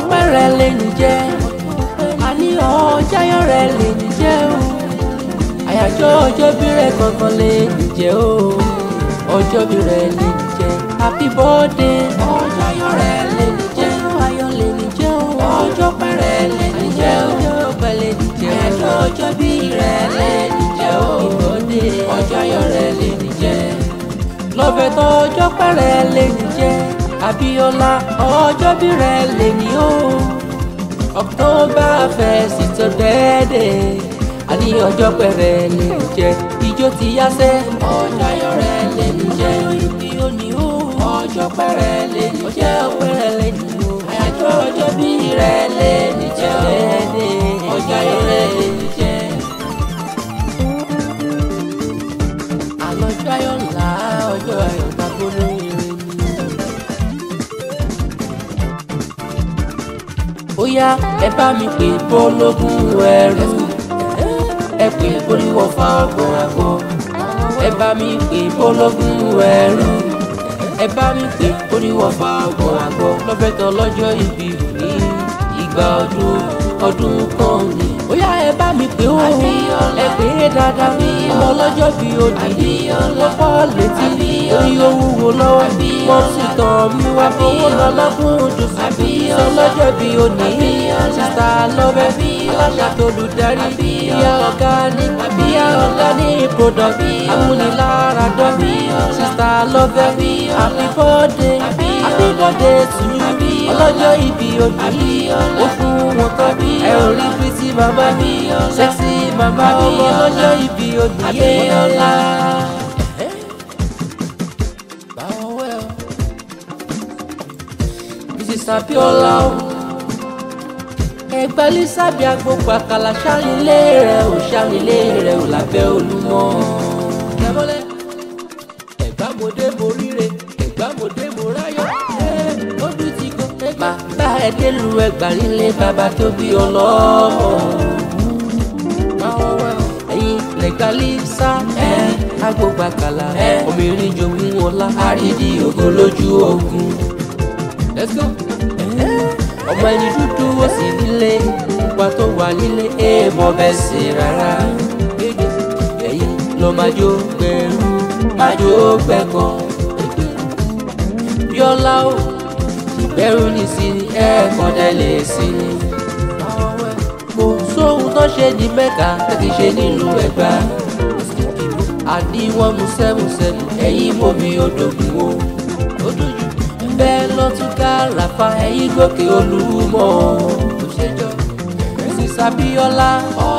pẹ́rẹ́ lè ní jẹ́ àní ọjàyọ̀ rẹ̀ lè ní jẹ́ o àyájọ́ ọjọ́ bí rẹ̀ kankan lè ní jẹ́ o ọjọ́ bí rẹ̀ lè ní jẹ́ happy birthday ọjàyọ̀ rẹ̀ lè ní jẹ́ ayọ̀ lè ní jẹ́ o ọjọ́ pẹ́rẹ́ lè ní jẹ́ o ọjọ́ pẹ́ lè ní jẹ́ àyájọ́ ọjọ́ bí rẹ̀ lè ní jẹ́ o ìbọ̀dé ọjàyọ̀ rẹ̀ lè ní jẹ́ lọ́fẹ̀ tó ọjọ́ pẹ́rẹ́ lè ní jẹ́ Abíọ́lá ọjọ́ bí rẹ̀ lè ní o October first it's your birthday àní ọjọ́ pẹ́rẹ́ lè ní jẹ́ ijó ti yá sẹ́ ọjọ́ ayọ̀ rẹ̀ lè ní jẹ́ ibi òní o ọjọ́ pẹ́rẹ́ lè ní jẹ́ pẹ́rẹ́ lè ní o àyájọ́ ọjọ́ bí rẹ̀ lè ní jẹ́ ọjọ́ ayọ̀ rẹ̀ lè ní jẹ́. àlọ́jọ́ ayọ̀ ńlá ọjọ́ ayọ̀ gbàgbọ́ lórí rẹ̀ ni. ó yá ẹ bá mi pè bọ́lọ́gùn ẹrú ẹ pè bóríwọ̀ fa ọgbọ̀n àgọ́ ẹ bá mi pè bọ́lọ́gùn ẹrú ẹ bá mi pè bóríwọ̀ fa ọgbọ̀n àgọ́ lọ́fẹ̀tọ̀ lọ́jọ́ ìbí ní ìgbà ọdún ọdún kan ni. ó yá ẹ bá mi pè ó ẹ pè é dáadáa ọmọ ọlọ́jọ́ bí òdì lọ́pọ̀ létí orí owó lọ́wọ́ wọ́n sì tàn mí wá fowó lọ́lọ́gùn ojú sí sọ lọ́jọ́ bí òní sísá lọ́bẹ̀ aláṣà tó lùdarí ìyá ọ̀gá ní ìyá ọ̀gá ní product amúnilára dọ́bí sísá lọ́bẹ̀ happy birthday happy birthday to you ọlọ́jọ́ ìbí òní ó fún wọn tán ẹ ò rí pretty mama mi sexy mama ọmọ ọlọ́jọ́ ìbí òní Abíọ́lá. Mrs. Abíọ́lá o ẹgbẹ́ lísàbí agbópa kàlà ṣàlìlé rẹ̀ ò ṣàlìlé rẹ̀ ò lábẹ́ olúmọ. ẹ̀gbámọdé mo ríre ẹ̀gbámọdé mo ráyọ̀ lójú ti kọ́. bàbá ẹ délu ẹgbà nílé bàbá tó bí ọlọ́mọ. ẹ̀yin lẹ́gbàlísà ẹ̀ agbópa kàlà obìnrin jogún ọlá àrídì ògo lójú ogun. Let's go ọmọ ẹni dúdú ó sì nílé pupa tó wà nílé èèmọ̀ bẹ́ẹ̀ sí rárá. ẹ̀yin ló máa jó gbẹ̀rú máa jó gbẹ̀kọ́. Bíọ́lá o ìbẹ̀rù ní sí ni ẹ̀ẹ̀kan dẹ́lẹ̀ sí ni. kò sóhun tó ṣe ní mẹ́ka tẹ́kì ṣe nílùú ẹ̀gbá. àní wọ́n mú sẹ́mùsẹ́mù ẹ̀yin mọ́mi odògùn o. ó dùn jù bẹ́ẹ̀ lọ tún ká ràfà ẹ̀yìn gòkè olúmọ. Mrs. Abíọ́lá